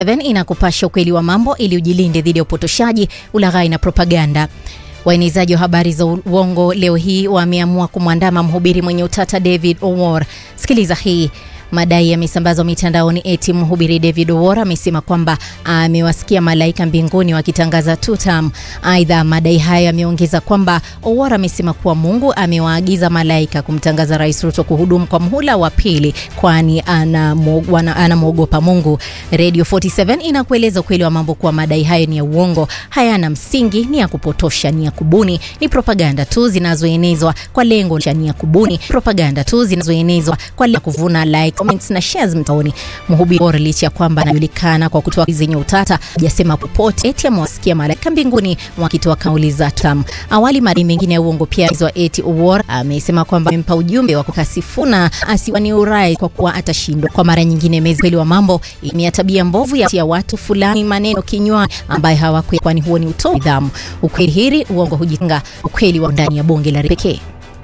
7 inakupasha ukweli wa mambo ili ujilinde dhidi ya upotoshaji, ulaghai na propaganda. Waenezaji wa habari za uongo leo hii wameamua kumwandama mhubiri mwenye utata David Owor. Sikiliza hii. Madai yamesambazwa mitandaoni eti mhubiri David Owor amesema kwamba amewasikia malaika mbinguni wakitangaza tutam. Aidha, madai hayo yameongeza kwamba Owor amesema kuwa Mungu amewaagiza malaika kumtangaza Rais Ruto kuhudumu kwa mhula wa pili, kwani anamwogopa Mungu. Radio 47 inakueleza ukweli wa mambo kuwa madai hayo ni ya uongo, hayana msingi, ni ya kupotosha, ni ya kubuni, ni propaganda tu zinazoenezwa kwa lengo la ni ya kubuni, propaganda tu zinazoenezwa kwa lengo la kuvuna like comments na shares mtaoni. Mhubiri Owor licha ya kwamba anajulikana kwa kutoa zenye utata, hajasema popote eti amewasikia malaika mbinguni wakitoa kauli za tam. Awali madai mengine ya uongo pia zwa eti Owor amesema kwamba amempa ujumbe wa kukasifuna asiwanie urais kwa kuwa atashindwa. Kwa mara nyingine, mezi kweli wa mambo imea tabia mbovu ya tia watu fulani maneno kinywa ambaye hawakwi, kwani huo ni utovu nidhamu. Ukweli hiri uongo hujitenga, ukweli wa ndani ya bonge la pekee.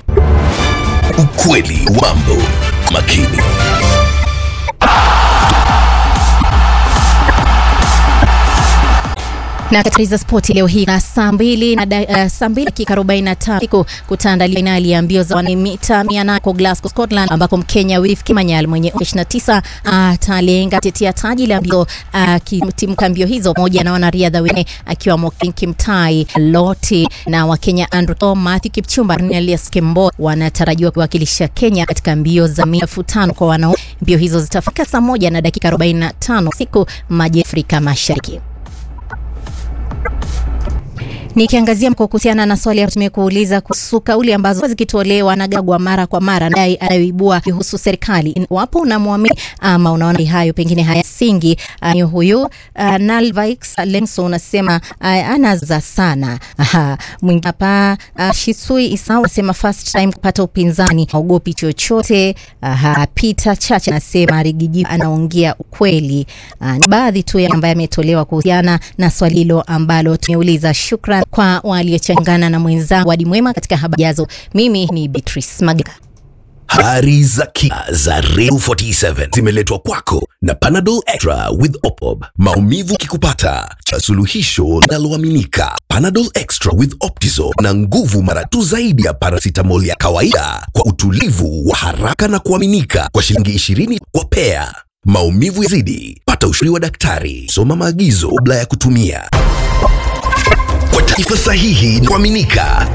Ukweli wa mambo makini. na katika spoti leo hii na saa mbili na uh, saa mbili dakika 45 siku kutaandalia fainali ya mbio za mita 800 kwa Glasgow, Scotland, ambako Mkenya Wilf Kimanyal mwenye 29 atalenga uh, tetea taji la mbio uh, timka mbio hizo pamoja na wanariadha wengine akiwamo Kimtai Loti na Wakenya Andrew Matthew Kipchumba Elias Kembo wanatarajiwa kuwakilisha Kenya katika mbio za mita elfu tano kwa wanaume. Mbio hizo zitafika saa moja na dakika 45 siku maji Afrika Mashariki. Nikiangazia kuhusiana na swali ya tumekuuliza kuhusu kauli ambazo zikitolewa na Gagwa mara kwa mara dai anayoibua kuhusu serikali, wapo unamwamini ama unaona hayo pengine hayasingi. Uh, huyu uh, Nalvix Lenso unasema uh, anaza sana. Aha, mwingine hapa uh, Shisui Isau anasema first time kupata upinzani haogopi chochote. Aha, Peter Chacha anasema Rigiji anaongea ukweli. Uh, ni baadhi tu ya ambayo yametolewa kuhusiana na swali hilo ambalo tumeuliza. Shukran kwa waliochangana na mwenzangu Wadi Mwema katika habari jazo. Mimi ni Beatrice Magaka. Habari za kina za Radio 47 zimeletwa kwako na Panadol Extra with Opop. Maumivu kikupata cha suluhisho linaloaminika. Panadol Extra with Optizol na nguvu mara tu zaidi ya paracetamol ya kawaida kwa utulivu wa haraka na kuaminika kwa shilingi 20 kwa pea. Maumivu yazidi, pata ushauri wa daktari. Soma maagizo kabla ya kutumia. Kwa taarifa sahihi na kuaminika,